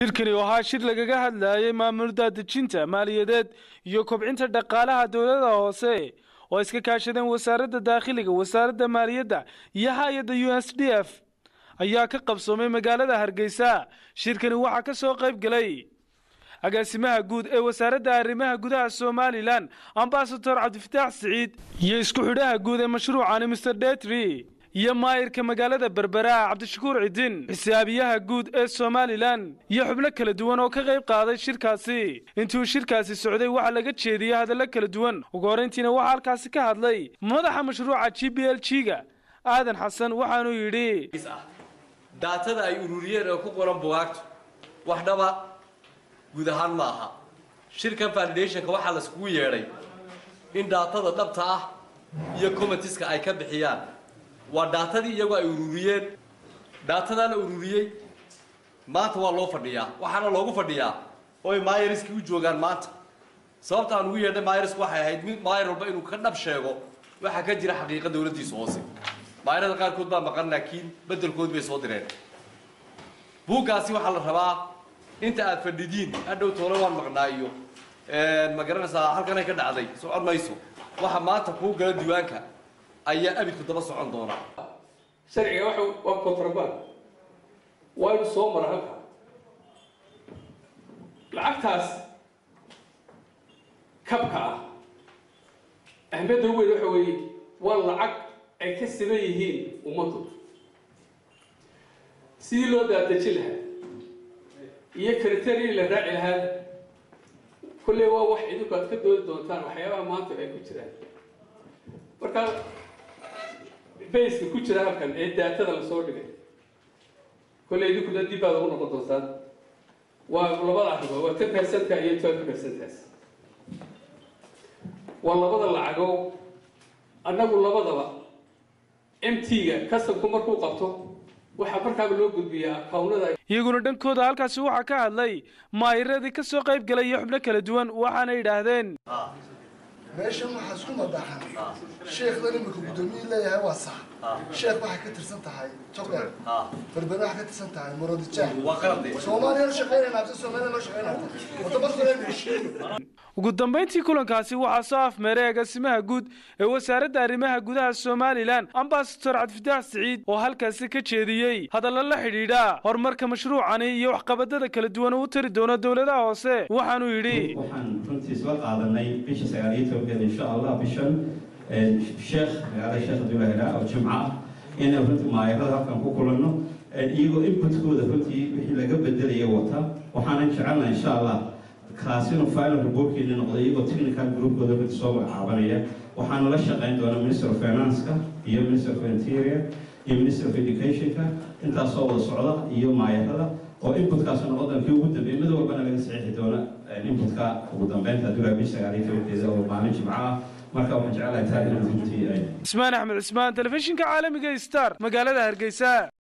shirkani oo ahaa shir lagaga hadlayay maamul daadejinta maaliyadeed iyo kobcinta dhaqaalaha dowlada hoose oo iska kaashadeen wasaaradda daakhiliga wasaaradda maaliyadda iyo hay-adda u s d f ayaa ka qabsoomay magaalada hargeysa shirkani waxaa ka soo qayb galay agaasimaha guud ee wasaaradda arrimaha gudaha somalilan ambasador cabdifataax siciid iyo isku xidhaha guud ee mashruucani mr detry iyo maayirka magaalada berbera cabdishakuur cidin xisaabiyaha guud ee somalilan iyo xubno kala duwan oo ka qayb qaaday shirkaasi intuu shirkaasi socday waxaa laga jeediyey hadallo kala duwan ugu horrayntiina waxaa halkaasi ka hadlay madaxa mashruuca g b l g ga aadan xasan waxaanuu yidhi daatada ay ururiyeen oo ku qoran bugaagtu wax dhaba guud ahaan ma aha shirkan validationka waxaa laiskugu yeedhay in daatada dhabta ah iyo comitiska ay ka bixiyaan waa daatadii iyagoo ay ururiyeen daatadaa la ururiyey maanta waa loo fadhiyaa waxaana loogu fadhiyaa oy myriskii u joogaan maanta sababta aan ugu yeedhay myrisku waxay ahayd mid myr walba inuu ka dhab sheego waxaa ka jira xaqiiqa dawladdiisa hoose mayrada qaarkood baa maqan laakiin beddelkood bay soo direen buuggaasi waxaa la rabaa inta aad fadhidiin hadhow toole waan maqnaa iyo ma garanaysaa halkanay ka dhacday socon mayso waxa maanta kuu gala diiwaanka ayaa abidku daba socon doona sharciga waxa waa contraband waa inu soo mara halka lacagtaas kabka ah ahmiyadda ugu weyn waxa weeye waa lacag ay ka siman yihiin ummaddu sidii loo daadejin lahaa iyo criteria la raaci lahaa kolley waa wax idinku aad ka doodi doontaan waxyaabaha maanta ay ku jiraan marka bayska ku jira halkan ee daatada lasoo dhigay kolley idinkuna dib baad ugu noqon doontaan waa labada arrimood waa ten percentka iyo twelve percentaas waa labada lacago annagu labadaba m t-ga kastabku markuu qabto waxaa markaaba loo gudbiyaa akawnada iyaguna dhankooda halkaasi waxaa ka hadlay maayiradii ka soo qayb galay iyo xubno kala duwan waxaana yidhaahdeen meeshan waxaa isku madaxan sheekhdan imika guddoomiye leeyahay waa sax sheekh waxay ka tirsan tahay jogdheer berbere waxay ka tirsan tahay muradijaa waa qalade soomaaliya la shaqeynayna abse soomaaliya loo shaqeynaya wadamo kale heshiiyo ugu dambayntii kulankaasi waxaa soo afmeeray agaasimaha guud ee wasaaradda arrimaha gudaha somalilan ambasador cabdifataax siciid oo halkaasi ka jeediyey hadallo la xidhiidha horumarka mashruucani iyo waxqabadada kala duwan uu tari doono dowladaha hoose waxaanuu yidhi waxaan runtii isla qaadanay bisha sagaal iyo tobankeeda insha allah bishan sheekh magaalada sheekh abdullahila oo jimco ah inaan runtii maayarada halkan ku kulanno iyagoo inputkooda runtii wixii laga bedelaya wata waxaanan jecelnaha insha allah kaasina final reportkeeni noqday iyagoo technical groupkooda runtii soo magacaabanaya waxaanu la shaqayn doonaa minister of financeka iyo minister of interior iyo minister of educationka intaasoo wada socda iyo maayarada oo inputkaasuna wadankii ugu dambeeyay mid walbana laga saxiixi doona inputka ugu dambeynta adduunka bisha sagaal iyo tobankeeda oo maalin jimco ah marka waxaan jecelahay taa inaan runtii ay cismaan axmed cismaan telefishinka caalamiga star magaalada hargeysa